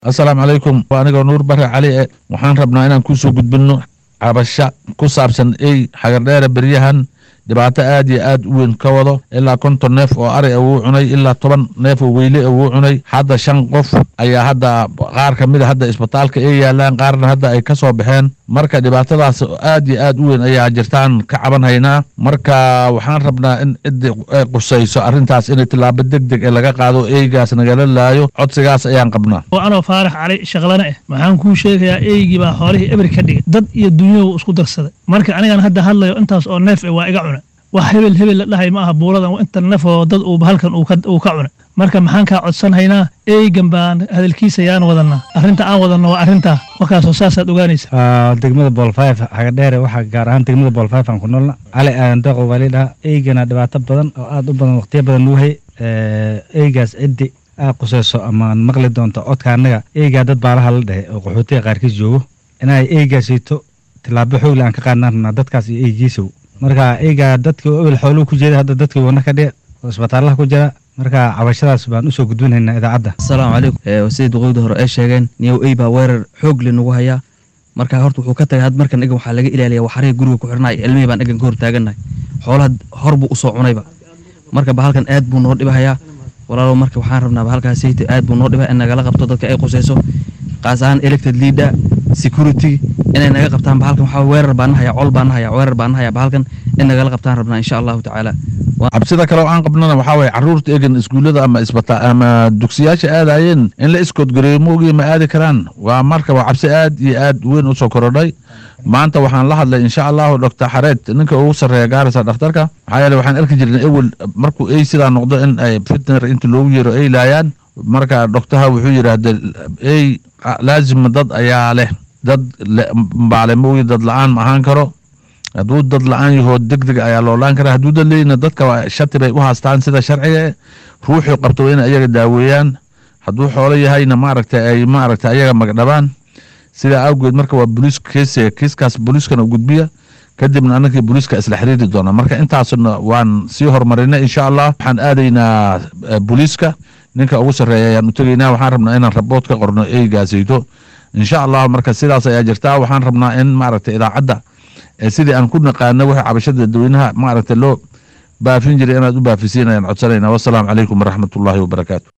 assalaamu calaykum waa anigoo nuur bare cali e waxaan rabnaa inaan kusoo gudbinno cabasho ku saabsan ey xagardheere beryahan dhibaato aad iyo aad u weyn ka wado ilaa konton neef oo ari a wuu cunay ilaa toban neef oo weyle a wuu cunay hadda shan qof ayaa hadda qaar ka mid a hadda isbitaalka ay yaalaan qaarna hadda ay ka soo baxeen marka dhibaatadaas aad iyo aad u weyn ayaa jirtaan ka caban haynaa marka waxaan rabnaa in ciddi ay qusayso arrintaas in tillaabo deg deg ee laga qaado eygaas nagala laayo codsigaas ayaan qabnaa oo anoo faarax cali shaqlana ah waxaan kuu sheegayaa eygii baa xoolihii eber ka dhigay dad iyo dunyadu isku darsaday marka anigan hadda hadlayo intaas oo neef eh waa iga cuna wax hebel hebel la dhahay ma aha buuradan inta neef oo dad uu halkan uu ka cuna marka maxaan kaa codsanhaynaa eygan baan hadalkiisa yaan wadanaa arrinta aan wadanno waa arrintaa markaasoo saasaad ogaanaysa degmada boolfayf xagadheere waxaa gaar ahaan degmada boolfayf aan ku noolna cali aadan deeqo waa lidhaha eygana dhibaato badan oo aad u badan waqtiyo badan nuu hay eygaas ciddi aa qusayso amaan maqli doonto codka annaga eygaa dad baalaha la dhehe oo qaxootiga qaarkiis joogo inay eygaasiito tillaabo xoogle aan ka qaadnaan rabnaa dadkaas iyo eygiisow marka eygaa dadkii ebel xooluhu ku jeeda hadda dadkii wana ka dhici oo isbitaalaha ku jira marka cabashadaas baan usoo gudbinaynaa idaacadda asalaamu calaykum sidii duqowdii hore ay sheegeen niyow ey baa weerar xoog le nagu hayaa marka horta wuxuu ka tagay had markan egan waxaa laga ilaaliya waxariga guriga ku xirnay ilmihii baan egan ka hor taagannahay xoolaha hor buu usoo cunayba marka bahalkan aad buu noo dhibahayaa walaalow marka waxaan rabnaa bahalkaas sayta aad buu noo dhibaya in nagala qabto dadka ay qusayso qaas ahaan elected leader security inay naga qabtaan bahalkan waxaa weerar baan nahaya col baan nahaya weerar baan nahaya bahalkan in nagala qabtaan rabnaa insha allahu tacaala cabsida kale oo aan qabnana waxaa waye carruurta egan iskuullada ama isbita ama dugsiyaasha aadayeen in la iskoodgareeyo moogiya ma aadi karaan waa marka waa cabsi aad iyo aad weyn usoo korodhay maanta waxaan la hadlay insha allahu doctor xareed ninka ugu sarreeya gaarisa dhakhtarka maxaa yeele waxaan arki jirnay ewel markuu ey sidaa noqdo in ay fitner inta loogu yeero ay laayaan marka doctaha wuxuu yidhaahda ey laazima dad ayaa leh dad baale moogi dad la-aan ma ahaan karo hadduu dad la-aan yahoo deg deg ayaa loolaan karaa hadduu dad leyna dadka shati bay u haastaan sida sharciga ruuxuu qabto waa in ayaga daaweeyaan hadduu xoolo yahayna maaragta ay maaragta ayaga magdhabaan sidaa awgeed marka waa boliis keesiga kiiskaas booliiskana gudbiya kadibna anagii booliiska isla xiriiri doona marka intaasna waan sii horumarinay insha allah waxaan aadaynaa booliiska ninka ugu sarreeya ayaan u tegaynaa waxaan rabnaa inaan rabood ka qorno eygaasayto insha allah marka sidaas ayaa jirtaa waxaan rabnaa in maaragta idaacadda sidii aan ku naqaano wixii cabashada dadweynaha maaragta loo baafin jiray inaad u baafisiin ayaan codsanayna wassalaamu calaykum waraxmatullaahi wabarakaatu